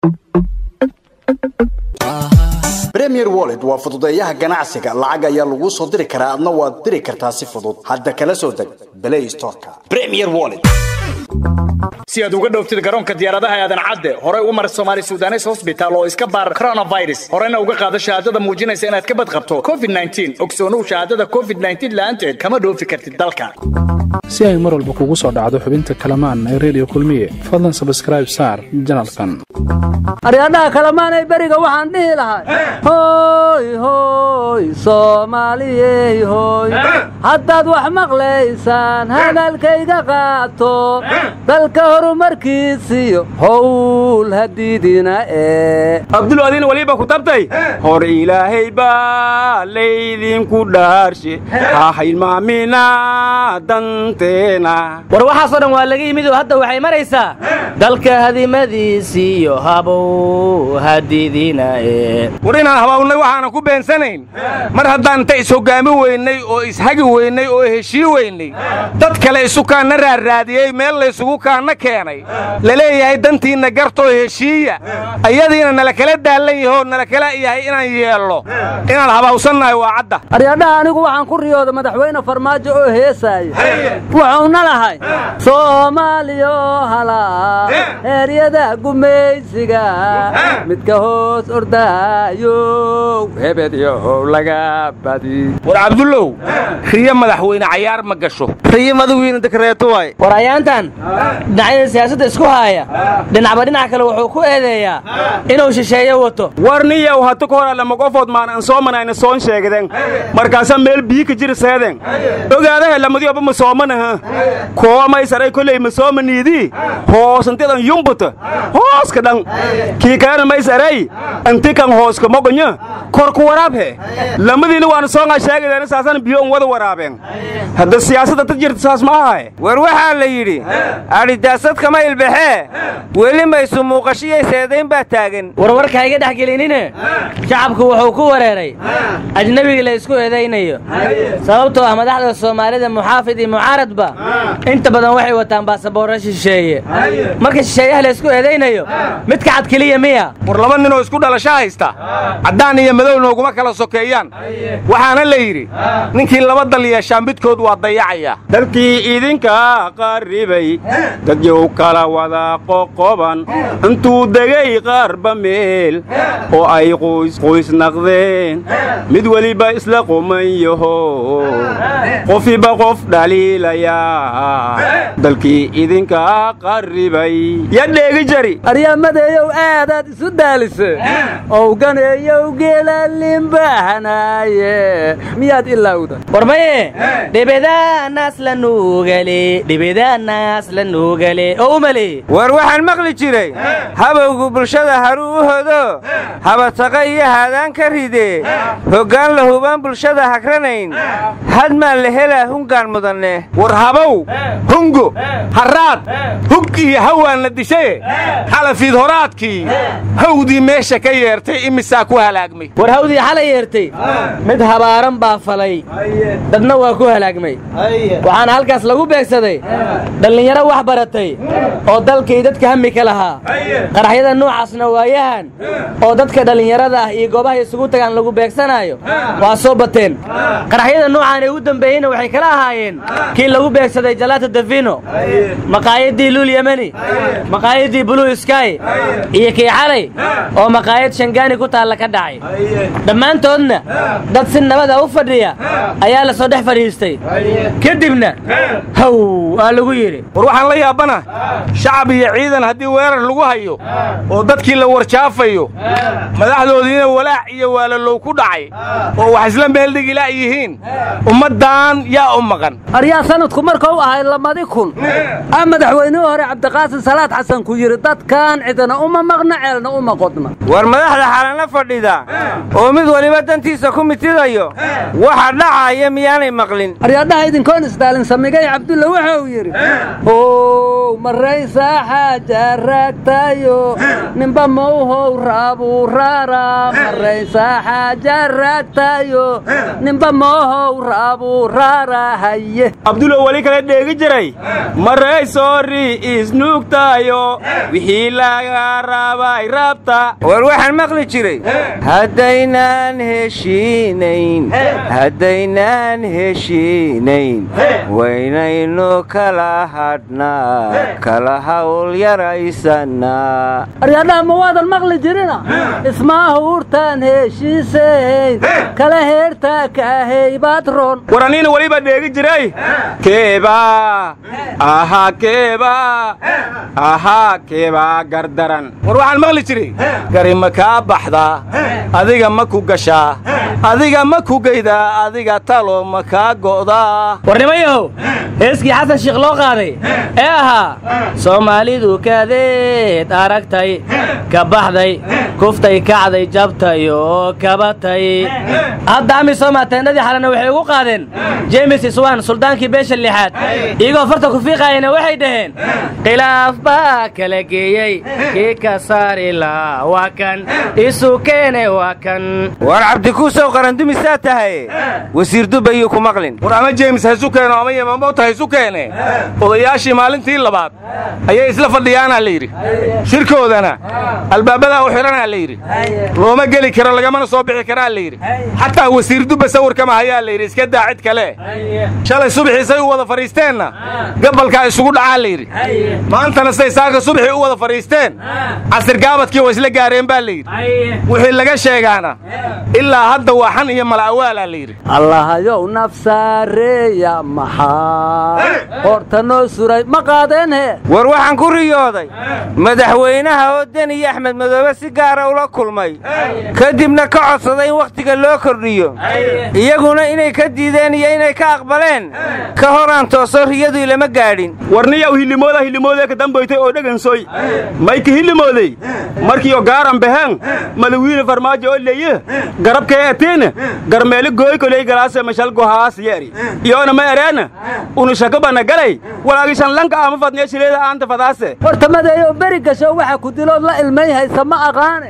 premier wallet waa fududeeyaha ganacsiga lacag ayaa laguu soo diri karaa adna waad diri kartaa si fudud hadda kala soo deg play storeka premier wallet si aad uga dhowftid garoonka diyaaradaha aadan cadde horey u mar somaali sudanes hosbitaal oo iska baar coronavirus horena uga qaado shahaadada muujinaysa inaad ka badqabto covid ogsoonow shahaadada covid la'aanteed kama dhoofi kartid dalka si ay mar walba kugu soo dhacdo xubinta kalamaan ee redio kulmiye fadlan sabskraib saar janalkan aryadhaha kalamaanay beriga waxaan dhihi lahay hoy hoy soomaaliyey hoy haddaad wax maqlaysaan hadalkayga qaato dalka horumarkiisiyo howl hadiidina ee abduladiin waliba ku tabtay hor ilaahay baa laydinku dhaarshe ha hilmaamina danteena war waxaasoo dhan waa laga yimid oo hadda waxay maraysaa dalka hadimadiisiiyo habow hadiidina ee war inaan habaawnay waxaanan ku beensanayn mar haddaan inta is-hoggaami weynay oo ishagi weynay oo heshii weynay dad kale isukaanna raarraadiyey meel laysugu kaanna keenay laleeyahay dantiinna gartoo heshiiya ayadiina nala kala daallan yahoo nala kala yahay inaan yeello inaan habaawsannahay waa cadda aryadhaha anigu waxaan ku riyooda madaxweyne farmaajo oo heesaaya wuxuuna lahay soomaaliyo halaa heeryada gumaysiga midka hoos ordaayow hebedyow laga badi war cabdullow riyo madaxweyne cayaar ma gasho riyo madawiina dekreeto waay war ayaantan dhinacyada siyaasadda isku haaya dhinacba dhinac kale wuxuu ku eedeeyaa inuu shisheeyo wato war niyow hata ka hor allama qofood maan an soo manayna soon sheegden markaasa meel bii ka jir seeden ogaadaha lamadioba ma soomanaha koomay saray koley ma soomaniidii hoosantidan yumbuta hooska dhan kii kalena may saray anti kan hooska mogonya korku waraabhe lamadiina waana soongaa sheegadeena saasana biyo un wada waraabeen hadda siyaasadda ta jirta saas ma ahae war waxaa la yidhi adhidaasad kama ilbaxee weli maysu muuqashiyay seedayn baa taagan warwarka hayga dhex gelinine shacabku wuxuu ku wareeray ajnebigii la isku eedaynayo sababtoo ah madaxda soomaalida muxaafid iyo mucaaradba inta badan waxay wataan baasaboorra shisheeye marka shisheeyaha la isku eedaynayo midka cad keliya miya war laba ninoo isku dhalasho haysta caddaan iyo madow nooguma kala sokeeyaan waxaana la yidhi ninkii laba dal yeeshaa midkood waa dayacaya dalkii idinka qarribay dadyow kala wada qoqoban intuu degay qaarba meel oo ay qoysqoys naqdeen mid weliba isla quman yaho qofiba qof dhaliilaya dalkii idinka qarribay ya dheegi jari aryamadeeyow aadaad isu daalise owganeeyow geelalimbahanaaye miyaad ilaawda war maye dhibidanaas la nuugale dhibidanaas la nuugale oo umale war waxaan maqli jiray habowgu bulshada haruu u hodo habataqa iyo haadaan ka ridee hoggaan la hubaan bulshada hagranayn hadmaan la helaa hungaan mudanne war habow hungo harraad hug iyo hawaan la dishaye xalafiid horaadkii hawdii meesha ka yeertay imisaa ku halaagmay war hawdii xalay yeertay mid habaaran baa falay dadna waa ku halaagmay waxaana halkaas lagu beegsaday dhallinyaro wax baratay oo dalkii dadka hami ka lahaa qaraxyada nuucaasna waayahan oo dadka dhallinyarada ah iyo goobaha isugu tagaan lagu beegsanaayo waa soo bateen qaraxyada nuucaan ee ugu dambeeyeyna waxay kala ahaayeen kii lagu beegsaday jalaata davino maqaayadii luul yemeni maqaayadii blue sky iyo kii xalay oo maqaayad shangaani ku taalla ka dhacay dhammaantoodna dad si nabada u fadhiya ayaa la soo dhex fadhiistay kadibna haw aa lagu yidhi war waxaan la yaabana shacab iyo ciidan haddii weerar lagu hayo oo dadkii la warjaafayo madaxdoodiina walaac iyo waalalow ku dhacay oo wax isla meeldhigilaa yihiin ummaddan yaa u maqan aryaa sanadku markuu ahay lamadi kun a madaxweynihii hore cabdiqaasin salaad xasan ku yidhi dadkan cidina uma maqna ceelna uma qodna war madaxda xalana fadhida oo mid weliba dantiisa ku mitidayo waxa dhacaya miyaanay maqlin aryadhaha idinkoon isdaalin samigay cabdulla wuxuu yidhi how maraysaa xaaja raagtayo ninba mawhow raabuu raara maraysaa xaaja raagtayo ninba mawhow raabuu raara haye abdulo weli kale dheegi jiray maray soori isnuugtaayo wixii laga raabay raabta war waxaan maqli jiray haddaynaan heshiinayn haddaynaan heshiinayn waynaynu kala hadhnaa kala hawl yaraysanaa aryadhaha ma waadan maqli jirina ismaaha urtaan heshiisayn kala heertaa kaahey baad ron war aniina weliba dheegi jiray keebaa ahaa keebaa ahaa keebaa gardaran war waxaan maqli jiray gari ma kaa baxdaa adiga ma ku gashaa adiga ma ku geydaa adiga talo ma kaa go'daa warnimayahow heeskii xasan shiikh loo qaaday ee ahaa soomaalidu kadeed aragtay ka baxday kuftay kacday jabtay oo kabatay hadda amisooma teennadii xalana waxay ugu qaadeen jeemis iswan suldaankii beesha lixaad iyagoo farta ku fiiqaayana waxay dhaheen khilaaf baa kala geeyey kii ka saari lahaa waa kan isu keene waa kan war cabdikuusow qarandumisaa tahay wasiir dubayuu ku maqlin war ama jeemis haysu keeno ama yemamowta haysu keene odayaashii maalintii labaad ayay isla fadhiyaanaa la yidhi shirkoodana albaabadaa u xidhanaa la yidhi looma geli karo lagamana soo bixi karaa la yidhi xataa wasiir dubba sawirkama hayaa la yidhi iska daa cid kale shalay subaxiisay u wada fadhiisteenna gabalkaa isugu dhacaa la yidhi maantana siday saaka subaxii u wada fadhiisteen casir gaabadkii waa isla gaareen baa la yidhi wixii laga sheegaana ilaa hadda waa xan iyo mala'awaalaa la yidhi allahayow nafsaareeya maxaa horta noo suray ma qaadeen he war waxaan ku riyooday madaxweynaha oo deni axmed madoobe si gaara ula kulmay kadibna ka codsaday in wakhtiga loo kordhiyo iyaguna inay ka diideen iyo inay ka aqbaleen ka horaan tooso riyadu ilama gaadhin warniyaw hillimooda hillimooda ka dambaytay oo dhegansoy mayka hillimooday markiyo gaaran baheen madawiine farmaajo oo leye garabkee atiina garmeeli gooykoley galaase mashal gohaas yeeri iyoona ma ereena unu shakabana galay walaagishan lanka ama fadniya shileeda aanta fadaase horta madeeyo beri gasho waxa ku dilood la ilmay haysa ma aqaane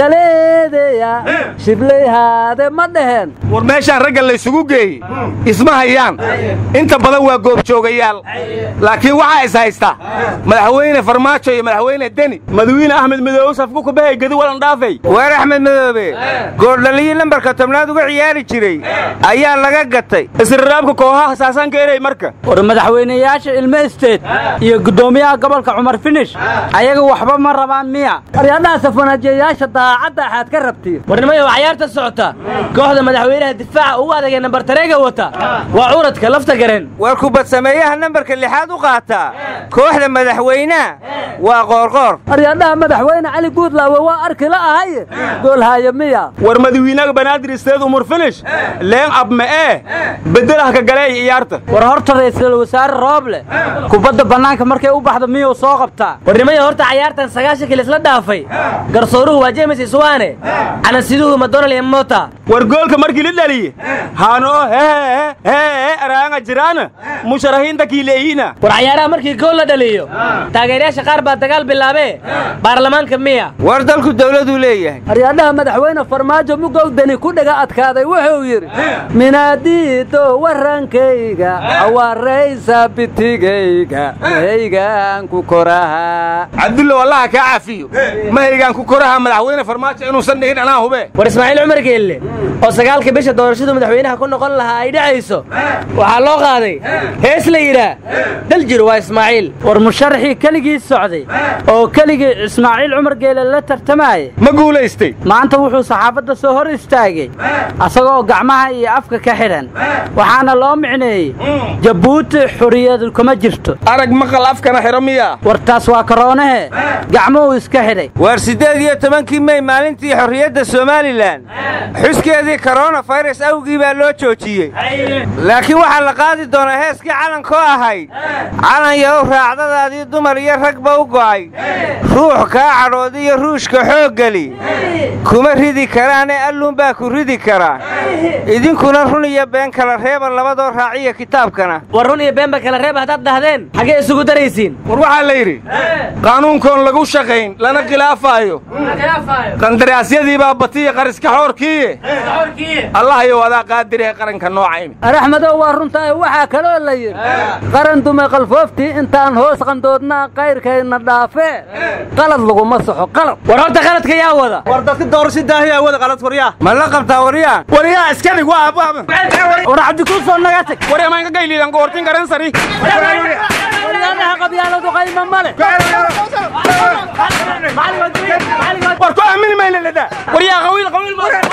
shaleedeya shibleyhaade ma dheheen war meeshaan ragga laysugu geeyey isma hayaan inta badan waa goobjoogayaal laakiin waxaa is haysta madaxweyne farmaajo iyo madaxweyne deni madawiine axmed midoobe safku ku bahay gedi walan dhaafay weer axmed madoobe goordhaliyii lambarka tobnaad uga ciyaari jiray ayaa laga gatay isriraabka kooxaha saasaanka erey marka war madaxweynayaasha ilmo isteed iyo guddoomiyaha gobolka cumar finish ayaga waxba ma rabaan miya aryadhaha safanaajiyayaasha daacadda axaad ka rabtiin warnimayahow cayaarta socota kooxda madaxweynaha difaaca ugu adagee nambar tareega wata waa curadka lafta garen war kubad sameeyaha nambarka lixaad u qaataa kooxda madaxweynaha waa qoorqoor aryadhaha madaxweyne cali guudlaawe waa arki la ahaye goolhaaye miya war madawiinaga banaadir isteed umur finish leen abme ee beddelah ka galeey ciyaarta war horta ra'iisul wasaare rooble kubadda bannaanka markay u baxdo miyuu soo qabtaa warnimaya horta cayaartan sagaashan kilis la dhaafay garsooruhu waa jeemis iswaane canasiduhu madonal iyo mota war goolka markii la dhaliye haanoo hee hee araanga jiraana musharahiinta kiileeyina war cayaaraha markii gool la dhaliyo taageerayaasha qaar baa dagaal bilaabee baarlamaanka miya war dalku dawladuu leeyahay aryadhaha madaxweyne farmaajo mugowdani ku dhaga adkaaday wuxuu yidhi minaadiido warrankayga awaraysa bitigayga mahaygaan ku koraha cabdullow allaha kaa cafiyo mahaygaan ku koraha madaxweyne farmaajo inuusan dhihin anaa hube war ismaaciil cumar geelle oo sagaalka bisha doorashadu madaxweynaha ku noqon lahaa ay dhacayso waxaa loo qaaday hees la yidhaa daljir waa ismaaciil war musharaxii keligii socday oo keligii ismaaciil cumar geele la tartamaaya ma guulaystay maanta wuxuu saxaafadda soo hor istaagay asagoo gacmaha iyo afka ka xidhan waxaana loo micneeyey jabuuti xuriyadu kuma jirto arag maqal afkana xidho miya war taas waa karoonahe gacmuhuu iska xidhay waar siddeed iyo tobankii mey maalintii xorriyadda somalilan xuskeedii koronafayras awgii baa loo joojiyey laakiin waxaa la qaadi doonaa heeskii calankoo ahayd calan yahow raacdadaadii dumar iyo ragba u go'ay ruux kaa cadhood iyo ruushka xooggeli kuma ridi karaane alluunbaa ku ridi karaa idinkuna run iyo been kala reeba labadoo raaciya kitaabkana war run iyo beenba kala reeb haddaad dhahdeen xaggee isugu daraysiin war waxaa la yidhi qaanuunkoon lagu shaqayn lana khilaafaayo qandaraasyadii baa batiya qariska xoorkiiye allahayow adaa qaadiree qaranka noocaymi araxmadow waa runtaa waxaa kaloo la yidhi qaran dumay qalfooftii intaan hoos qandoodnaa qayrkayna dhaafee qalad laguma soxo qalad war horta qaladka yaa wada war dadka doorasho daahiyaa wada qalad waryaa ma la qabtaa waryaa waryaa iska dhig waa abwaaba war cabdikuusoo naga tag waryaa maan ka gayliidan goortin garan sari waryaadaha qabyaaladu qayma ma leh war ku aamini mayna ladaa waryaa qawiil qawiil